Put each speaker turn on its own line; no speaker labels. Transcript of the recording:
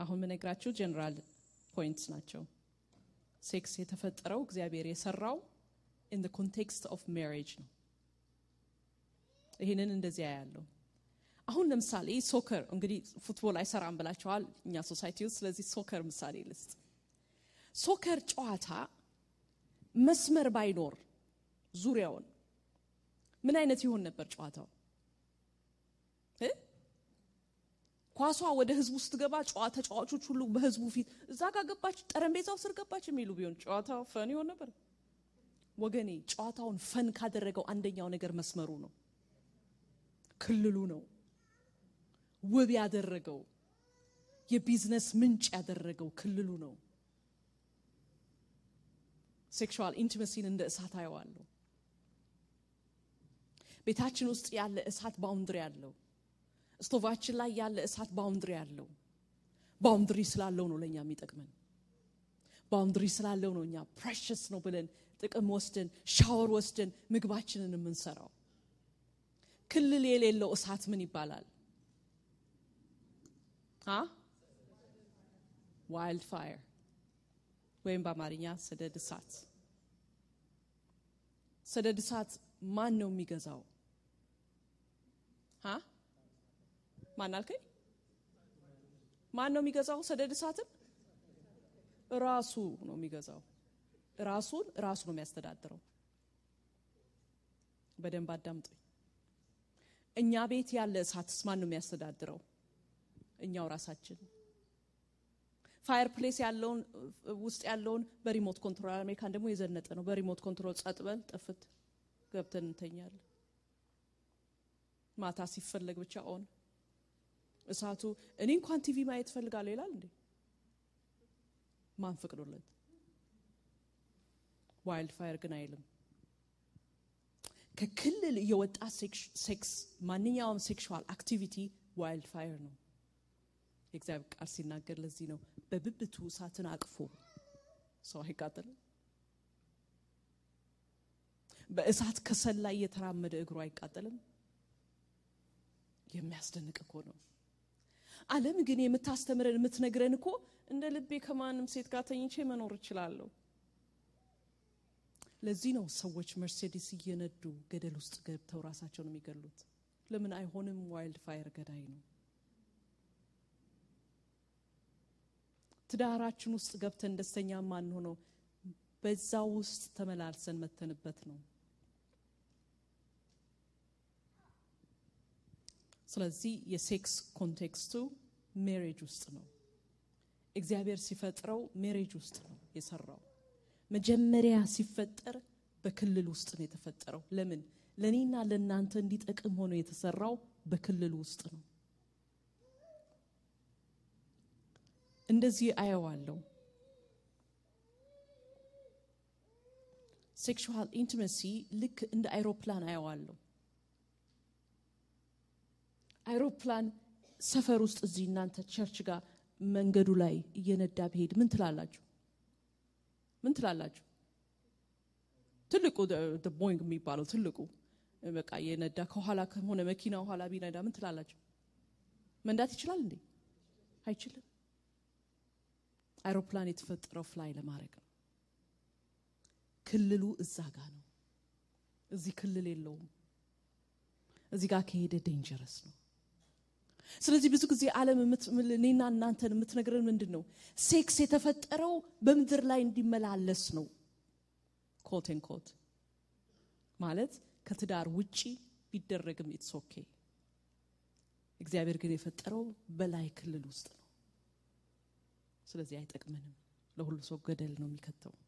አሁን ምነግራችሁ ጀነራል ፖይንትስ ናቸው። ሴክስ የተፈጠረው እግዚአብሔር የሰራው ኢን the ኮንቴክስት ኦፍ ሜሪጅ ነው። ይህንን እንደዚያ ያለው አሁን ለምሳሌ ሶከር እንግዲህ ፉትቦል አይሰራም ብላችኋል እኛ ሶሳይቲ ውስጥ። ስለዚህ ሶከር ምሳሌ ልስጥ። ሶከር ጨዋታ መስመር ባይኖር ዙሪያውን ምን አይነት ይሆን ነበር ጨዋታው? እ? ኳሷ ወደ ህዝቡ ስትገባ ጨዋ ተጫዋቾች ሁሉ በህዝቡ ፊት እዛ ጋር ገባች፣ ጠረጴዛው ስር ገባች የሚሉ ቢሆን ጨዋታው ፈን ይሆን ነበር? ወገኔ ጨዋታውን ፈን ካደረገው አንደኛው ነገር መስመሩ ነው፣ ክልሉ ነው፣ ውብ ያደረገው የቢዝነስ ምንጭ ያደረገው ክልሉ ነው። ሴክሹዋል ኢንቲመሲን እንደ እሳት አየዋለሁ። ቤታችን ውስጥ ያለ እሳት ባውንድሪ አለው። ስቶቫችን ላይ ያለ እሳት ባውንድሪ አለው። ባውንድሪ ስላለው ነው ለእኛ የሚጠቅመን። ባውንድሪ ስላለው ነው እኛ ፕሬሽስ ነው ብለን ጥቅም ወስደን ሻወር ወስደን ምግባችንን የምንሰራው። ክልል የሌለው እሳት ምን ይባላል? ዋይልድ ፋየር ወይም በአማርኛ ሰደድ እሳት። ሰደድ እሳት ማን ነው የሚገዛው? ሀ ማን አልከኝ? ማን ነው የሚገዛው ሰደድ እሳትን? ራሱ ነው የሚገዛው። ራሱን ራሱ ነው የሚያስተዳድረው። በደንብ አዳምጡኝ። እኛ ቤት ያለ እሳትስ ማን ነው የሚያስተዳድረው? እኛው ራሳችን። ፋየር ፕሌስ ያለውን ውስጥ ያለውን በሪሞት ኮንትሮል፣ አሜሪካን ደግሞ የዘነጠ ነው። በሪሞት ኮንትሮል ጸጥ በል ጥፍት ገብተን እንተኛለን። ማታ ሲፈለግ ብቻ ኦን እሳቱ እኔ እንኳን ቲቪ ማየት ፈልጋለሁ ይላል እንዴ? ማን ፈቅዶለት? ዋይልድ ፋየር ግን አይልም። ከክልል የወጣ ሴክስ ማንኛውም ሴክሹዋል አክቲቪቲ ዋይልድ ፋየር ነው። የእግዚአብሔር ቃል ሲናገር ለዚህ ነው በብብቱ እሳትን አቅፎ ሰው አይቃጠልም። በእሳት ከሰል ላይ የተራመደ እግሩ አይቃጠልም። የሚያስደንቅ እኮ ነው። ዓለም ግን የምታስተምረን የምትነግረን እኮ እንደ ልቤ ከማንም ሴት ጋር ተኝቼ መኖር እችላለሁ። ለዚህ ነው ሰዎች መርሴዲስ እየነዱ ገደል ውስጥ ገብተው ራሳቸውን የሚገሉት። ለምን አይሆንም? ዋይልድ ፋየር ገዳይ ነው። ትዳራችን ውስጥ ገብተን ደስተኛ ማንሆነው በዛ ውስጥ ተመላልሰን መተንበት ነው። ስለዚህ የሴክስ ኮንቴክስቱ ሜሬጅ ውስጥ ነው። እግዚአብሔር ሲፈጥረው ሜሬጅ ውስጥ ነው የሰራው። መጀመሪያ ሲፈጠር በክልል ውስጥ ነው የተፈጠረው። ለምን? ለእኔና ለእናንተ እንዲጠቅም ሆኖ የተሰራው በክልል ውስጥ ነው። እንደዚህ አየዋለሁ። ሴክሹዋል ኢንቲመሲ ልክ እንደ አይሮፕላን አየዋለሁ። አይሮፕላን ሰፈር ውስጥ እዚህ እናንተ ቸርች ጋር መንገዱ ላይ እየነዳ ብሄድ ምን ትላላችሁ? ምን ትላላችሁ? ትልቁ ቦይንግ የሚባለው ትልቁ በቃ እየነዳ ከኋላ ከሆነ መኪና ኋላ ቢነዳ ምን ትላላችሁ? መንዳት ይችላል እንዴ? አይችልም። አይሮፕላን የተፈጠረው ፍላይ ለማድረግ ነው። ክልሉ እዛ ጋ ነው። እዚህ ክልል የለውም። እዚህ ጋር ከሄደ ዴንጀረስ ነው። ስለዚህ ብዙ ጊዜ ዓለም እኔና እናንተን የምትነግረን ምንድን ነው? ሴክስ የተፈጠረው በምድር ላይ እንዲመላለስ ነው። ኮቴን ኮት ማለት ከትዳር ውጪ ቢደረግም ኢትስ ኦኬ። እግዚአብሔር ግን የፈጠረው በላይ ክልል ውስጥ ነው። ስለዚህ አይጠቅመንም። ለሁሉ ሰው ገደል ነው የሚከተው።